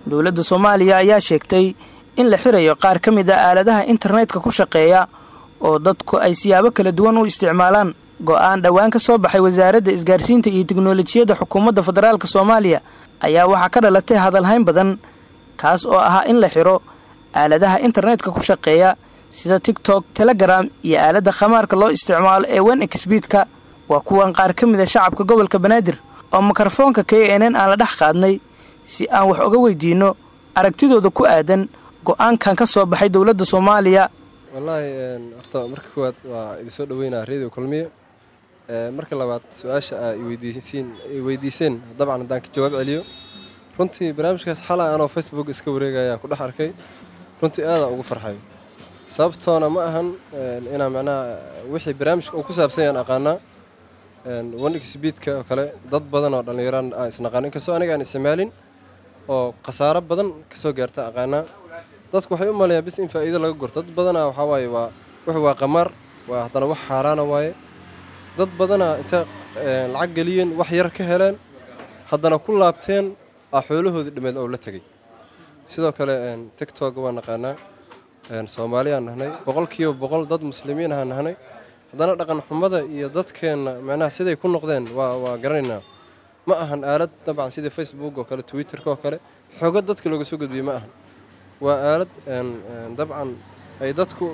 dowladda soomaaliya ayaa sheegtay in la xirayo qaar ka mid a aaladaha internetka ku shaqeeya oo dadku ay siyaabo kala duwan u isticmaalaan go'aan dhowaan ka soo baxay wasaaradda isgaarsiinta iyo teknolojiyadda xukuumadda federaalk soomaaliya ayaa waxaa ka dhalatay hadalhayn badan kaas oo ahaa in la xiro aaladaha internetka ku shaqeeya sida tigtok telegram iyo aaladda khamaarka loo isticmaalo ee wen exbiidka waa kuwan qaar ka mid a shacabka gobolka banaadir oo mikrofoonka k n n aan la dhex qaadnay si aan wax uga weydiinno aragtidooda ku aadan go'aankan ka soo baxay dowladda soomaaliya wallaahi horta marka koowaad waa idinsoo dhoweynaa redio kulmiye marka labaad su-aasha aa weydiiseen dabcan haddaan ka jawaab celiyo runtii barnaamijkaas xalaa anoo facebook iska wareegaya ku dhex arkay runtii aadaan ugu farxay sababtoona ma ahan inaa macnaha wixii barnaamijka uu ku saabsan yaan aqaanaa wandhigsibiidka oo kale dad badan oo dhallinyaraan aan isnaqaan inkastoo aniga aan isticmaalin oo khasaaro badan ka soo gaarta aqaanaa dadku waxay u maleeyaan bis in faa'iido laga gorto dad badanaa waxaa waaye waa wux waa qamaar waa haddana wax xaaraana waaye dad badanaa inta lacag geliyeen wax yar ka heleen haddana ku laabteen aa xoolahoodii dhimeed oo la tegey sidoo kale tigtog waa naqaanaa soomaaliyaan nahnay boqolkiiba boqol dad muslimiin ahaan nahnay haddana dhaqan xumada iyo dadkeenna macnaha siday ku noqdeen waa waa garanaynaa ma ahan aalad dabcan sida facebook oo kale twitterka oo kale xogo dadka looga soo gudbiyey ma ahan waa aalad dabcan ay dadku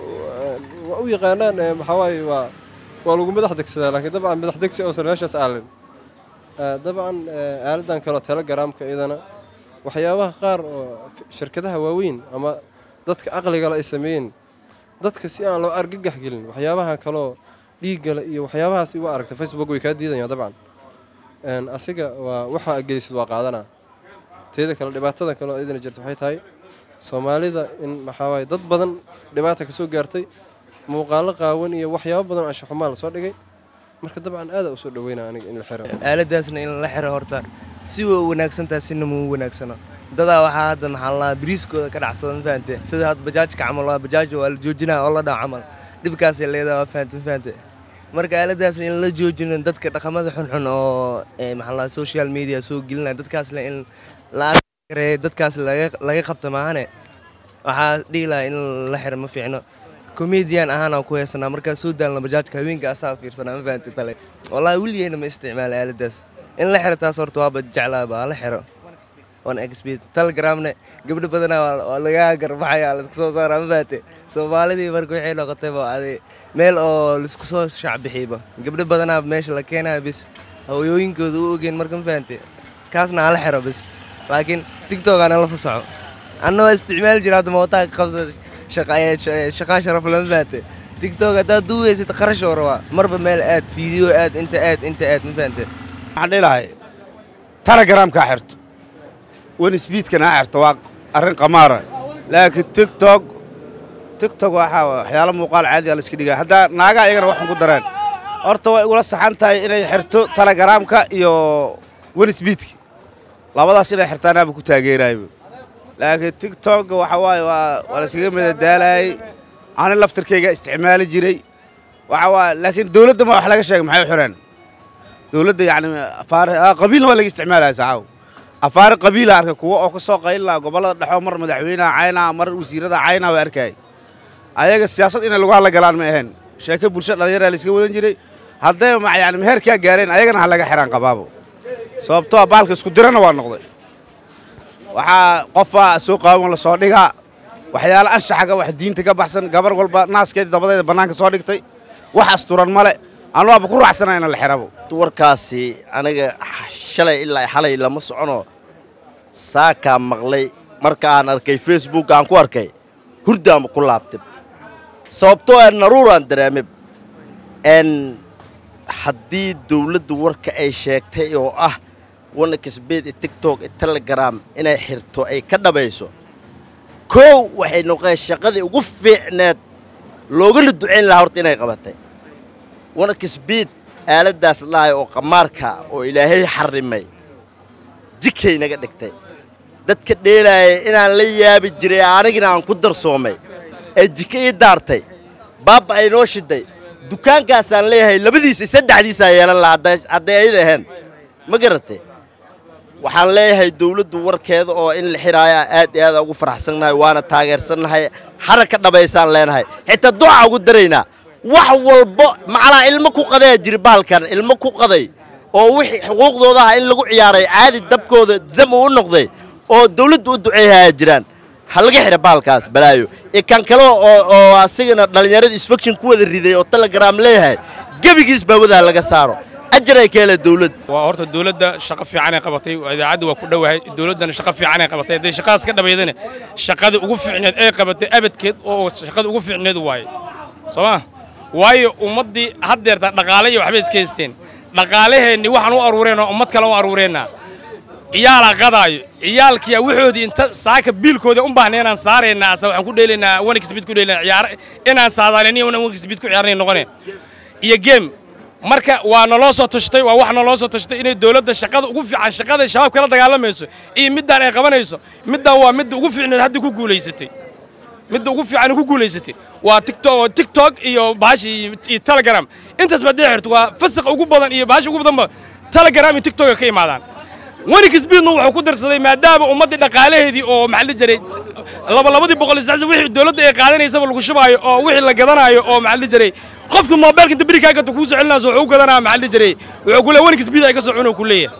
u yaqaanaan waxaa waaye waa waa lagu madax degsadaa laakiin dabcan madax degsi uusan meeshaas aalin dabcan aaladan kaleo telegramka iyadana waxyaabaha qaar oo shirkadaha waaweyn ama dadka aqligale ay sameeyeen dadka si aan loo argagax gelin waxyaabaha kaloo dhiiggale iyo waxyaabahaas igu aragta facebook way kaa diidayaan dabcan asiga waa waxa gelisid waa qaadanaa teeda kale dhibaatada kaleo idina jirta waxay tahay soomaalida in maxaa waaye dad badan dhibaata ka soo gaartay muuqaalo qaawan iyo waxyaabo badan anshaxumaa la soo dhigay marka dabcan aada u soo dhaweynaa aniga in la xiro aaladaasna in la xiro horta si way u wanaagsantaha sina muu wanaagsano dadaa waxaa hadda maxaa laa biriiskooda ka dhacsada ma fahante sida hadda bajaajka camal waa bajaaj waa la joojinaa oo la dhaco camal dhibkaasay leedaha waa fahante ma fahante marka aaladaasna in la joojino dadka dhaqamada xunxun oo maxaa laa social media soo gelinaya dadkaasna in la arkareeyo dadkaas laga qabta maahane waxaa dhihi lahaa in la xiro ma fiicno comedian ahaanaan ku heesanaa markaa soo daalna bajaajka haweenka asaa fiirsanaa ma fahante tale wallaahi weligeyna ma isticmaala aaladaas in la xiro taas horta waaba jeclaaba la xiro telegramne gabdho badanaa waa lagaa garbaxaya laisku soo saaraa ma faate soomaalidii marka waxay noqotayba adi meel oo laisku soo shacbixiyba gabdho badanaa meesha la keenaya bis hooyooyinkooda u ogeen marka ma fahante kaasna hala xiro bis laakiin tigtogaana la fasaxo anna waa isticmaali jira hadda mootaa ka qabsa shaqaa sharaf lama fahante tigtog haddaad duuweysid qarash oo rabaa marba meel aad fiideo aad inta aad inta aad ma fahante waxaan dhihi lahay telegramkaa xirto wen sbiidkana ha xirto waa arrin qamaara laakiin tigtog tigtog waxaa waxyaalo muuqaal caadiga la iska dhigaya haddaa naagaha iyagana waxan ku dareen horta way igula saxan tahay inay xirto telegramka iyo wen sbiidka labadaas inay xirtaanaaba ku taageerayba laakiin tigtog waxa waaye waa waa la iskaga madadaalayay ani laftarkayga isticmaali jiray waxa waaye laakiin dawladda ma wax laga sheegay maxay u xireen dawladda yacni afaari qabiilna waa laga isticmaalaya saxaaw afaari qabiila arka kuwa oo ka soo qaylin laha gobollada dhexoo mar madaxweynaha caynaa mar wasiirada caynaa waa arkayay ayaga siyaasad inay lagu hadla galaan ma ahayn sheeke bulsho dhallinyaraa la iska wadan jiray hadday ma yani meherkaa gaareen ayagana ha laga xiraan qabaabo sababtoo a baalka isku dirana waa noqday waxaa qofaa soo qaawan la soo dhigaa waxyaalo anshaxaga wax diinta ka baxsan gabar walba naaskeedii dabadeeda bannaanka soo dhigtay wax asturan male anuwaaba ku raacsana ina la xirabo warkaasi aniga shalay ilaa xalay lama socono saakaa maqlay marka aan arkay facebook aan ku arkay hurdaanba ku laabtay sababtoo aan naruuraan dareemay n haddii dawladdu warka ay sheegtay oo ah wanakasbeed ee tigtok ee telegram inay xirto ay ka dhabayso koow waxay noqeen shaqadii ugu fiicneed loogana ducayn lahaa horta inay qabatay wanakasbeed aaladdaas lahay oo qamaarka oo ilaahay xarrimay jikay naga dhigtay dadka dheelaaya inaan la yaabi jiray anigina aan ku darsoomay ee jika ii daartay baabba ay noo shiday dukaankaasaan leeyahay labadiisa saddexdiisaa yeelan lahaa hadday ayada ahayn ma garatay waxaan leeyahay dawladdu warkeeda oo in la xiraayaa aad iyo aad ugu faraxsannahay waana taageersannahay hara ka dhabaysaan leenahay xitaa duca ugu daraynaa wax walbo macnaa ilmo ku qadayaa jiri bahalkan ilmo ku qaday oo wixii xuquuqdooda ah in lagu ciyaaray caadi dabkooda zam uu u noqday oo dawladdu u duceeyayaa jiraan ha laga xidha bahalkaas balaayo ee kan kale oo oo asigana dhallinyarada isfaction ku wada riday oo telegram leeyahay gebigiis baawadaa laga saaro ajar ay ka hele dawladda waa horta dawladda shaqo fiican ay qabatay idaacaddu waa ku dhowahay dawladdana shaqo fiican ay qabatay hadday shaqadaas ka dhabaydana shaqada ugu fiicneed ay qabatay abadkeed oo shaqada ugu fiicneed waaye soo ma waayo ummaddii haddeerta dhaqaale iyo waxbay iska haysteen dhaqaalaheenni waxaan u aruureenoo ummad kale u aruureennaa ciyaalaa qadaayo ciyaalkiyaa waxoodii inta saaka biilkooda u baahna inaan saaraynaa ase waxaan ku dheelaynaa wanixbid ku dheelaynaa ciyaar inaan saadaaliniyo inaan wanixbid ku ciyaarnay noqone iyo game marka waa naloo soo tashtay waa wax naloo soo tashtay inay dawladda shaqada ugu fiican shaqada shabaab kala dagaalamayso iyo middaan ay qabanayso middaan waa midda ugu fiicneed hadda ku guulaysatay midda ugu fiican ku guulaysatay waa tiktok tiktok iyo bahashi iyo telegram intaas baad dheexirto waa fasiq ugu badan iyo bahashi ugu badanba telegram iyo tiktok ka imaadaan wanixbidna wuxuu ku darsaday maadaama ummaddii dhaqaalaheedii oo maxaa la jiray labalabadii boqol iyo saddex wixii dawladda ay qaadanaysaba lagu shubaayo oo wixii la gadanaayo oo maxaa la jiray qofka moobeelka inta beri kaagata kuu soo celinayso wuxuu u gadanaya maxaa la jiray wuxuu ku leeyahay wanixbid ay ka soo cunuu ku leeyahay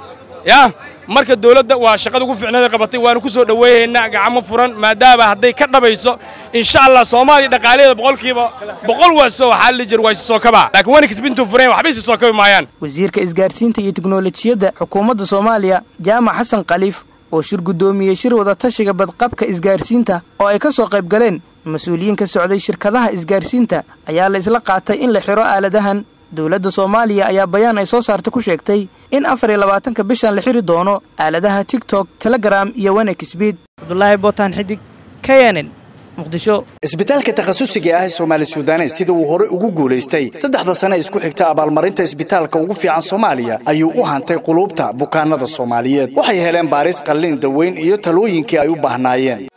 yaa marka dawladda waa shaqada ugu fiicneeda qabatay waanu ku soo dhoweeyaynaa gacmo furan maadaama hadday ka dhabayso insha allah soomaaliya dhaqaalaheeda boqolkiiba boqol waaso waxaa la jir waa isi soo kabaa laakiin wanixbintuu fureen waxba isi soo kabi maayaan wasiirka isgaarsiinta iyo tiknolojiyadda xukuumadda soomaaliya jaamac xasan khaliif oo shir guddoomiyey shir wada tashiga badqabka isgaarsiinta oo ay ka soo qayb galeen mas-uuliyiin ka socday shirkadaha isgaarsiinta ayaa la isla qaatay in la xidho aaladahan dowladda soomaaliya ayaa bayaan ay soo saarta ku sheegtay in afar iyo labaatanka bishan la xidhi doono aaladaha tigtok telegram iyo wanexbid cabdulaahi bootaan xidig k n n muqdisho isbitaalka takhasusiga ah ee soomaali suudanes sida uu hore ugu guulaystay saddexda sane isku xigta abaalmarinta isbitaalka ugu fiican soomaaliya ayuu u hantay quluubta bukaanada soomaaliyeed waxay heleen baaris qallin daweyn iyo talooyinkii ay u baahnaayeen